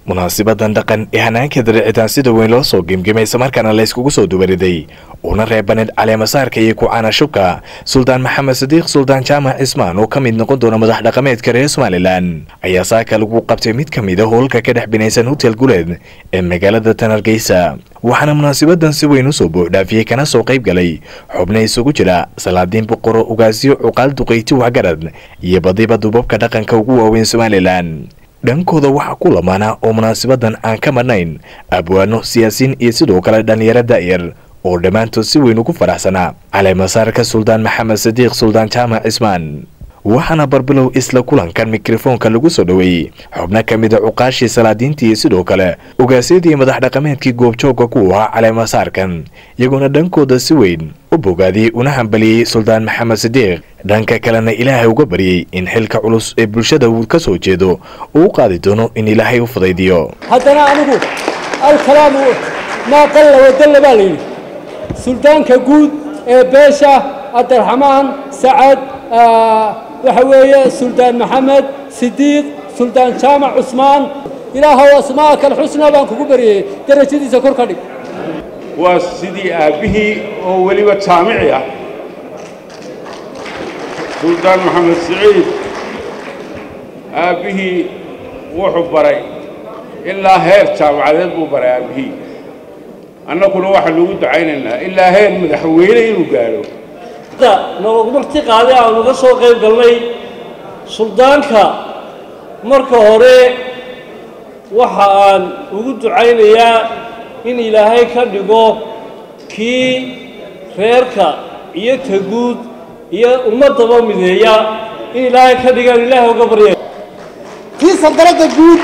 munaasibadan dhaqan ee hanaankeeda dhicitaan sida weyn loo soo gemgemay islamarkaana la yskugu soo dubariday uuna reebaneed caleemasaarka iyo ku-caana shubka suldaan maxamed sadiiq suldaan jaamac cismaan oo ka mid noqon doona madax dhaqameedka reer somalilan ayaa saaka lagu qabtay mid ka mid a howlka ka dhex binaysan hotel guleed ee magaalada tanargeysa waxaana munaasabadan si weyn usoo buuxdhaafiyey kana soo qayb galay xubna isugu jira salaadiin boqoro ugaasyo cuqaal duqeyti waxgarad iyo badiba dubabka dhaqanka ugu waaweyn somalilan dhankooda waxaa ku lamaana oo munaasabadan aan ka madhnayn abwaano siyaasiin iyo sidoo kale dhallinyaro da'yar oo dhammaantood si weyn ugu faraxsanaa caleemasaarka suldaan maxamed sadiiq suldaan jaamac cismaan waxaana barbilow isla kulankan mikrofoonka lagu soo dhoweeyey xubno ka mid a cuqaashii salaadiintii iyo sidoo kale ogaasyadii madax dhaqameedkii goobjoogga ku ahaa caleemasaarkan iyagoona dhankooda si weyn u bogaadiyey una hambaliyey suldaan maxamed sadiiq dhanka kalena ilaahay uga baryey in xilka culus ee bulshada uu ka soo jeedo uu u qaadi doono in ilaahay u fudaydiyo haddana anigu alkalaamu maa qalla wadalla baa layidhi suldaanka guud ee beesha cabdiraxmaan sacad waxa weeye suldaan maxamed sidiiq suldaan jaamac cusmaan ilaahow asmaa'aka alxusnaa baan kugu baryayey darajadiisa kor ka dhig waa sidii aabbihii oo weliba jaamici ah suldaan maxamed siciid aabbihii wuxuu baray ilaa heer jaamacadeed buu baray aabbihii annaguna waxaanu ugu ducaynaynaa ilaa heer madaxweyne inuu gaadho noogu marti qaaday aanu uga soo qayb galnay suldaanka marka hore waxa aan ugu ducaynayaa in ilaahay ka dhigo kii reerka iyo taguud iyo ummaddaba mideeya in ilaahay ka dhigaan ilaahay uga barya kii sandaradda guud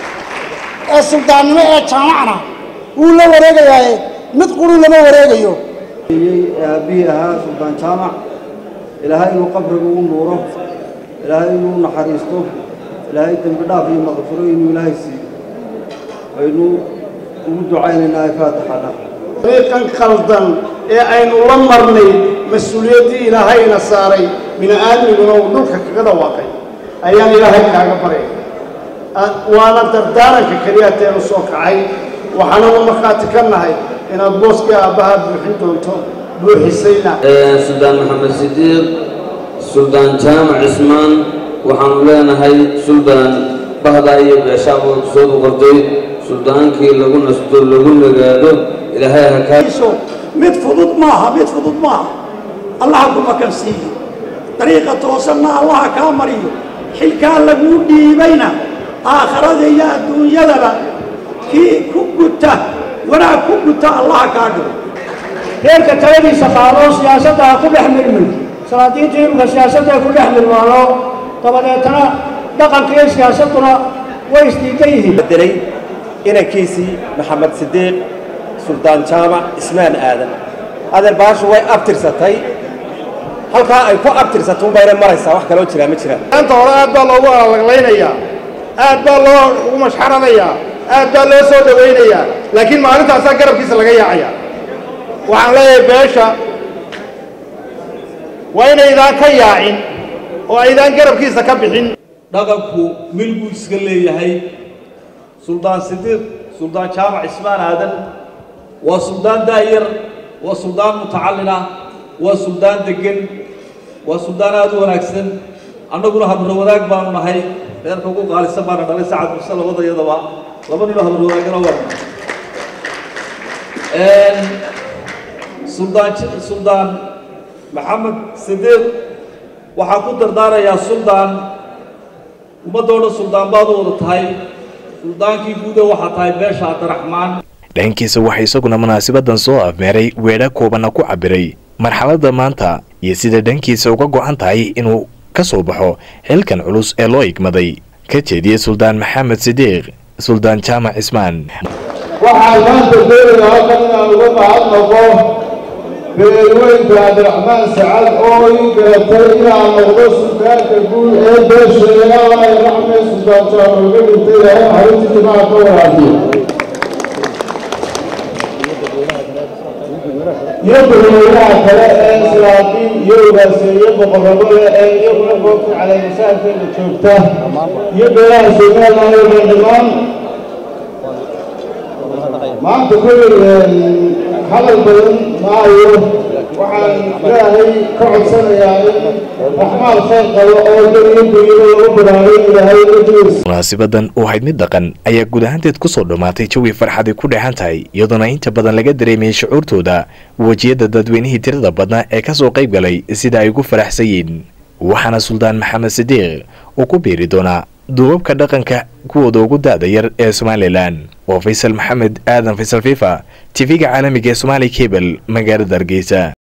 ee suldaannimo ee jaamacna wuu la wareegayaaye mid quruu lama wareegayo aabbihii ahaa suldaan jaamac ilaahay inuu qabriga u nuuro ilaahay inuu naxariisto ilaahay dembi dhaaf iyo maqfiro inuu ilaahay siiyo aynu ugu ducaynaynaa faatixada dariiqan qaldan ee aynu la marnay mas-uuliyaddii ilaahayna saaray bini-aadmiguna uu dhulka kaga dhawaaqay ayaan ilaahay kaaga baray waana dardaaranka keliya teenu soo kacay waxaana u markhaati ka nahay inaad booskii aabbaha buuxin doonto buuxisayna suldaan maxamed sidiiq suldaan jaamac cismaan waxaanu leenahay suldaan bahdaa iyo beeshaaboo soo boqortay suldaankii lagu nasto lagu nagaado ilaahay ha kaa mid fudud maaha mid fudud maaha allaha ku makansiiyo dariiqa toosanna allaha kaa mariyo xilkaa laguu dhiibayna aakharada iyo adduunyadaba kii ku guta wanaag ku guta allaha kaa dhigo reerka taladiisa qaado siyaasadda ha ku dhex milmin salaadiinta imika siyaasadda ku dhex milmaano dabadeetana dhaqanka iyo siyaasadduna way isdiidan yihiin bedelay inankiisii maxamed sidiiq suldaan jaamac ismaan aadan adeer baashu way abtirsatay halkaa ay ku abtirsatay unbayna maraysaa wax kaloo jiraa ma jiraan maanta hore aad baa loogu alaglaynayaa aad baa loo ugu mashxaranayaa aad baa loo soo dhowaynayaa laakiin maalintaasaa garabkiisa laga yaacaya waxaan leeyahay beesha waa inaydaan ka yaacin oo aydaan garabkiisa ka bixin dhaqanku mil buu iska leeyahay suldaan sidiiq suldaan jaamac cismaan aadan waa suldaan daayar waa suldaan mutacallina waa suldaan deggan waa suldaan aada u wanaagsan annaguna habro wadaag baanu nahay reerka ugu qaalisan baana dhalay sacad muse labadayadaba laba ninoo habro wadaagana waa suldaan suldaan maxamed sidiiq waxaan ku dardaarayaa suldaan ummadoo dhan suldaan baad u wada tahay suldaankii guuda waxaa tahay beesha cabdiraxmaan dhankiisa waxaa isaguna munaasabadan soo afmeeray weedha koobanna ku cabiray marxaladda maanta iyo sida dhankiisa uga go-an tahay inuu ka soo baxo xilkan culus ee loo igmaday ka jeediyey suldaan maxamed sidiiq suldaan jaamac cismaan waxaan maanta doonayaa halkan inaan uga mahad noqo beelweynka cabdiraxmaan sacad oo ii garatay inaan noqdo suldaanka guud ee beesha ilaahay raxme suldaan jaamac uga dhintay ilaahay xarintii jimaca ka waraabiyo iyo dadweynaha kale ee islaaqiin iyo ogaaseeye boqorrabada ee iyaguna goobta caleemasaarkeeda joogta iyo beelaha somaliland oo dhan dhammaan maanta kolley hadal badan maayo waxaan ilaahay ka codsanayaa in raxmaal khayr qabo oo dariyo duniyada lagu baraarey ilaahay ujiis munaasibadan oo ahayd mid dhaqan ayaa guud ahaanteed kusoo dhammaatay jawi farxaday ku dheehan tahay iyadoona inta badan laga dareemayay shucuurtooda wejiyada dadweynihii tirada badnaa ee kasoo qayb galay sida ay ugu faraxsan yihiin waxaana suldaan maxamed sidiiq uu ku biiri doonaa duubabka dhaqanka kuwooda ugu da-da yar ee somalilan waa faysal maxamed aadan faysal fifa tv-ga caalamiga ee somaali cable magaalada hargeysa